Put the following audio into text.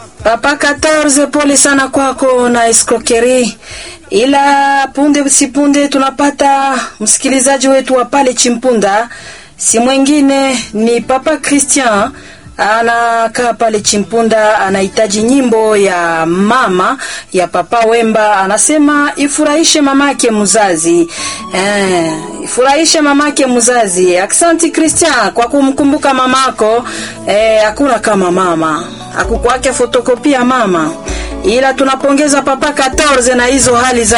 Papa 14 pole sana kwako na escroquerie, ila punde si punde tunapata msikilizaji wetu wa pale Chimpunda, si mwingine ni Papa Christian anakaa pale Chimpunda, anahitaji nyimbo ya mama ya Papa Wemba. Anasema ifurahishe mamake mzazi eh, ifurahishe mamake mzazi. Aksanti Christian kwa kumkumbuka mamako. Eh, hakuna kama mama, akukwake fotokopia mama, ila tunapongeza Papa 14 na hizo hali za